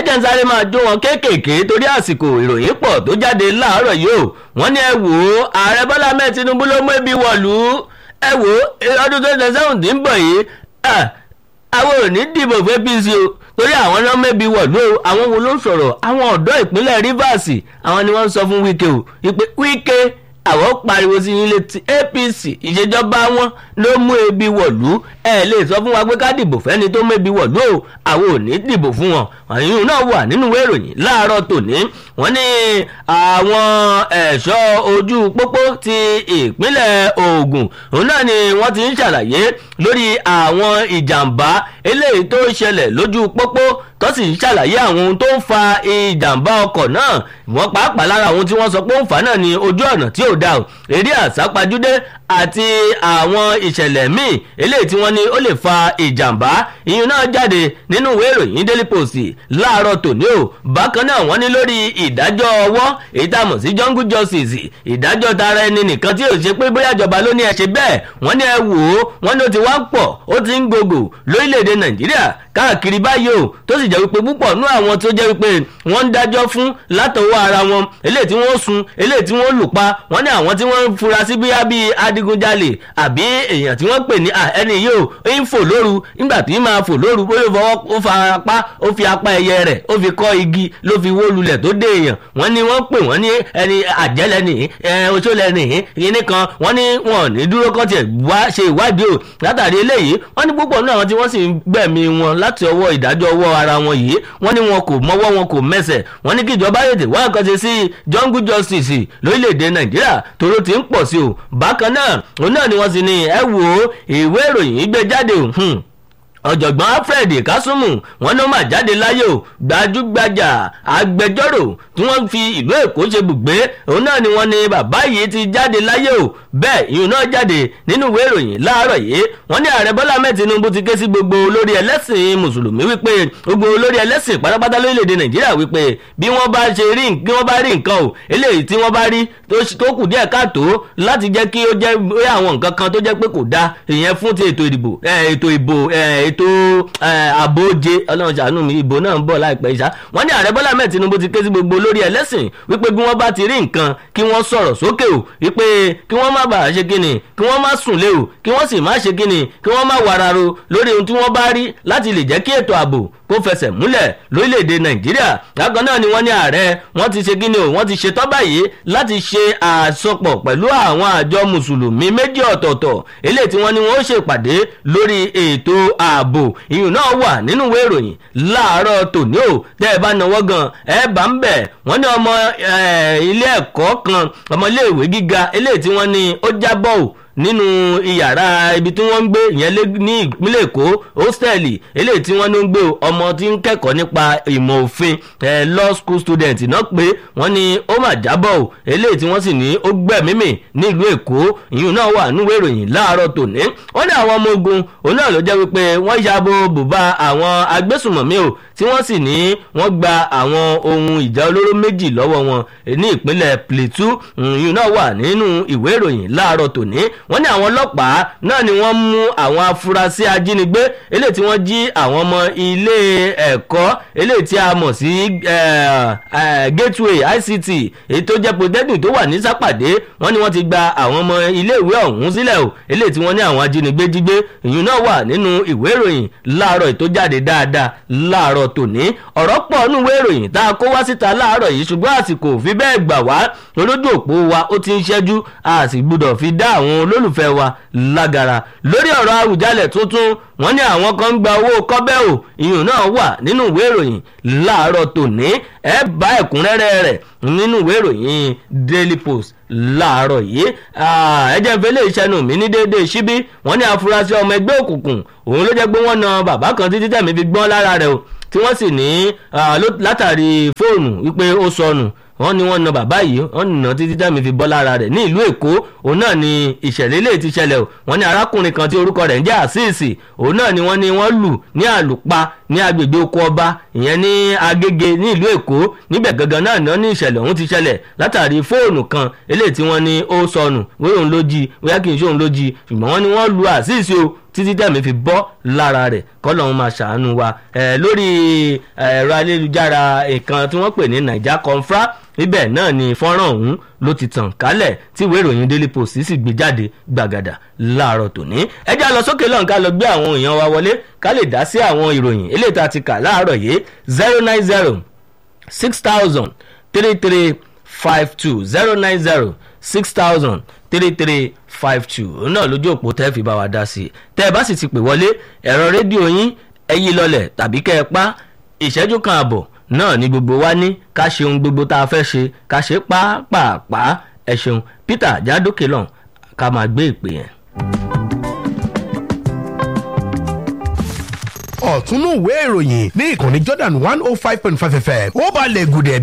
jẹ́ ń sáré máa jó wọn kéékèèké torí àsìkò ìròyìn pọ̀ tó jáde láàárọ̀ yìí o wọ́n ní ẹ wò ó ààrẹ bọ́lá mẹ́ẹ̀ tinubu ló mú ebi wọ̀lú ẹ wò ó ọdún tó ṣe sẹ́wọ̀n tí ń bọ̀ yìí àwọn ò ní dìbò fún apc o torí àwọn náà mẹ́bi wọ̀lú o àwọn wo ló ń sọ̀rọ̀ àwọn ọ̀dọ́ ìpínlẹ̀ rivers àwọn ni wọ́n ń sọ fún wike o ìpè wike àwọn pariwo sí yín létí apc ìṣèjọba wọn ló mú ebi wọ̀lú ẹ lè sọ fún wa pé ká dìbò fẹ́ni tó mẹ́bi wọ̀lú o àwọn ò ní dìbò fún wọn àyùn náà wà nínú ìwé ìròyìn láàárọ̀ tòní wọ́n ní àwọn ẹ̀ṣọ́ ojú pópó ti ìpínlẹ̀ ogun òun náà ni wọ́n ti ń ṣàlàyé lórí àwọn ìjàmbá eléyìí tó ṣẹlẹ̀ lójú pópó tó sì ń ṣàlàyé àwọn ohun tó ń fa ìjàmbá ọkọ̀ náà wọ́n pàápàá lára àwọn tí wọ́n sọ pé ó ń fà náà ní ojú ọ̀nà tí ò dáa eré àsápajúdé àti àwọn ìṣẹ̀lẹ̀ míì eléyìí tí wọ́n ní ó lè fa ìjàmbá ìyún náà jáde nínú ìwé ìròyìn daily post láàárọ̀ tòní o bákan náà wọ́n ní lórí ìdájọ́ ọwọ́ èyí tá a mọ̀ sí jungle justice ìdájọ́ tara ẹni nìkan tí ò ṣe pé bóyá ìjọba ló ní ẹ ṣe bẹ́ẹ̀ wọ́n ní ẹ wò ó wọ́n ní ó ti wá ń pọ̀ ó ti ń gògò lórílẹ̀‐èdè nàìjíríà káàkiri báyìí o tó sì jẹ́ wípé púpọ̀ nú àwọn tó jẹ́ wípé wọ́n ń dájọ́ fún látọwọ́ ara wọn eléyìí tí wọ́n sun eléyìí tí wọ́n lù pa wọ́n ní àwọn tí wọ́n ń fura sí bíyá bíi adigunjalè àbí èèyàn tí wọ́n pè ní ẹni yìí o ń fò lóru nígbà tí máa fò lóru bóyá fọwọ́ ó fa apá ó fi apá ẹyẹ rẹ̀ ó fi kọ́ igi ló fi wó lulẹ̀ tó dé èèyàn wọ́n ní wọ́n pè wọ́n ní ẹni àjẹ́lẹ̀ nìyí oṣoolẹ̀ nìyí kíní kan wọ́n ní wọn ò ní dúró kọ́ tiẹ̀ wá ṣe ìwádìí o látàrí eléyìí wọ́n ní púpọ̀ nínú àwọn tí wọ́n sì ń gbẹ̀mí wọn láti ọwọ́ ìdájọ́ ọwọ́ ara wọn yìí wọ́n ní wọn kò mọ́wọ́ wọn kò mẹsẹ̀ wọ́n ní kí ìjọba yètè wá nǹkan ṣe sí jungle justice lórílẹ̀‐èdè nàìjíríà tóró ti ń pọ̀ sí o bákan náà òun náà ni wọ́n sì ní ẹ wò ó ìwé ìròyìn gbé jáde o ọ̀jọ̀gbọ́n alfred kásùmù wọn ló máa jáde láyé o gbajúgbajà agbẹjọ́rò tí wọ́n fi ìlú èkó ṣe bùgbé òun náà ni wọ́n ní bàbá yìí ti jáde láyé o bẹ́ẹ̀ ìyún náà jáde nínú ìwé ìròyìn láàárọ̀ yìí wọ́n ní ààrẹ bọ́lá mẹ́ẹ̀ tinubu ti ké sí gbogbo olórí ẹlẹ́sìn mùsùlùmí wípé gbogbo olórí ẹlẹ́sìn pátápátá lórílẹ̀‐èdè nàìjíríà wípé bí wọ́n bá ṣe rí bí wọ́n bá rí nǹkan o eléyìí tí wọ́n bá rí tó kù díẹ̀ káàtó láti jẹ́ kí ó jẹ́ àwọn nǹkan kan tó jẹ́ pé kò dáa ìyẹn fún ti ètò ìdìbò ètò ìbò ètò àbóje ọlọ́run ṣàánú mi ìbò náà ń bọ̀ láìpẹ́ ìṣá wọ́n ní ààrẹ bọ́lá mẹ́ẹ̀ tinubu ti ké sí gbogbo olórí ẹlẹ́sìn wípé bí wọ́n bá ti rí nǹkan kí wọ́n sọ̀rọ̀ sókè o wípé kí wọ́n má bàa ṣe kíni kí wọ́n má sùn lé o kí wọ́n sì má ṣe kíni kí wọ́n má wararo lórí ohun tí wọ́n bá rí láti lè jẹ́ kí ètò ààbò kó fẹsẹ̀ múlẹ̀ lórílẹ̀‐èdè nàìjíríà lágbọ́n náà ni wọ́n ní ààrẹ wọ́n ti ṣe kíni o wọ́n ti ṣe tọ́ báyìí láti ṣe àsopọ̀ pẹ̀lú àwọn àjọ mùsùlùmí méjì ọ̀tọ̀ọ̀tọ̀ eléyìí tí wọ́n ní wọ́n ṣèpàdé lórí ètò ààbò ìyún náà wà nínú ìwé ìròyìn láàárọ̀ tòní o tẹ́ ẹ bá náwó gan ẹ bá ń bẹ̀ wọ́n ní ọmọ ilé ẹ̀kọ́ kan ọmọ iléèwé gíga eléyìí tí wọ́n ní ó jábọ̀ o nínú iyàrá ibi tí wọ́n ń gbé ìyẹn ní ìpínlẹ̀ èkó hóstẹ́ẹ̀lì eléyìí tí wọ́n ń gbé ọmọ tí ń kẹ́kọ̀ọ́ nípa ìmọ̀ òfin law school student náà pé wọ́n ní ó mà jábọ̀ o eléyìí tí wọ́n sì ní ó gbẹ̀mímì nílùú èkó ìyún náà wà nínú ìròyìn láàárọ̀ tòní wọ́n ní àwọn ọmọ ogun òun náà ló jẹ́ wípé wọ́n yabo bùbá àwọn agbésùmọ̀mí o tí wọ́n sì ní wọ́n gba àwọn ohun ìjà olóró méjì lọ́wọ́ wọn ní ìpínlẹ̀ plateau ìyún náà wà nínú ìwé ìròyìn láàárọ̀ tòní wọ́n ní àwọn ọlọ́pàá náà ni wọ́n mú àwọn afurasí ajínigbé eléyìí tí wọ́n jí àwọn ọmọ ilé ẹ̀kọ́ eléyìí tí a mọ̀ sí gateway ict èyí tó jẹ́ polytechnic tó wà ní sápàdé wọ́n ní wọ́n ti gba àwọn ọmọ iléèwé ọ̀hún sílẹ̀ o eléyìí tí wọ́n ní àwọn ajínigbé jígbé ìyún náà wà nínú ìwé ìròyìn láàárọ̀ tó jáde dáadáa láàárọ̀ tòní ọ̀rọ̀ pọ̀ nínú ìwé ìròyìn tá a kó wá síta láàárọ̀ yìí ṣùgbọ́n àsìkò fi bẹ́ẹ̀ gbà wá lójú òpó wa ó ti ń ṣẹ́jú a sì gbúdọ̀ fi dá àwọn olólùfẹ́ wa lágara lórí ọ̀rọ̀ àwùjalẹ̀ tuntun wọ́n ní àwọn kan ń gba owó kọ́bẹ́ ò ìyún náà wà nínú ìwé ìròyìn láàárọ̀ tòní ẹ bá ẹ̀kúnrẹ́rẹ́ rẹ̀ nínú ìwé ìròyìn daily post láàárọ̀ yìí ẹjẹ́ ìfẹ́lẹ́ ìṣẹ́nu mi ní déédéé síbí wọ́n ní afurasí ọmọ ẹgbẹ́ òkùnkùn òun ló jẹ́ pé wọ́n na bàbá kan títí tẹ̀mí fi gbọ́n lára rẹ̀ o tí wọ́n sì ní látàrí fóònù wípé ó sọnù wọ́n ní wọ́n na bàbá yìí wọ́n nà títí tẹ́mi fi bọ́ lára rẹ̀ ní ìlú èkó òun náà ni ìṣẹ̀lẹ̀ ilé ti ṣẹlẹ̀ o wọ́n ní arákùnrin kan tí orúkọ rẹ̀ ń jẹ́ àṣìṣì òun náà ni wọ́n ní wọ́n lù ní àlùpà ní agbègbè oko ọba ìyẹn ní agége ní ìlú èkó níbẹ̀ gangan náà náà ní ìṣẹ̀lẹ̀ ọ̀hún ti ṣẹlẹ̀ látàrí fóònù kan eléyìí tí wọ́n ní ó sọnù wíwọ́n ló jí wíyá kì í ṣe òun ló jí ṣùgbọ́n wọ́n ní wọ́n lu àṣìṣì o títí tẹ̀mí fi bọ́ lára rẹ̀ kọ́lọ́hún máa ṣàánú wa lórí ẹ̀rọ ayélujára nǹkan tí wọ́n pè ní naija confra ibẹ̀ náà ni fọ́nrán ọ̀hún ló ti tàn kálẹ̀ tí ìwé ìròyìn daily post sì gbé jáde gbàgàdà láàárọ̀ tòní. ẹ já lọ sókè lọ́n ká lọ gbé àwọn èèyàn wa wọlé ká lè dá sí àwọn ìròyìn eléyìí tá a ti kà láàárọ̀ yìí zero nine zero six thousand three three five two zero nine zero six thousand three three five two náà lójú òpó tẹ́ fi bá wa dá sí i tẹ́ ẹ bá sì ti pè wọlé ẹ̀rọ rédíò yín ẹ yí lọlẹ̀ tàbí kẹ́ ẹ pa ìṣẹ́jú kan àbọ̀ náà ni gbogbo wa ní ká ṣe ohun gbogbo tá a fẹ́ ṣe ká ṣe pàápàá ẹ ṣeun peter jádókè lọ́n ká máa gbé ìpè yẹn. ọ̀túnú ìwé ìròyìn ní ìkànnì jordan one oh five point five fm ó balẹ̀ gùdẹ̀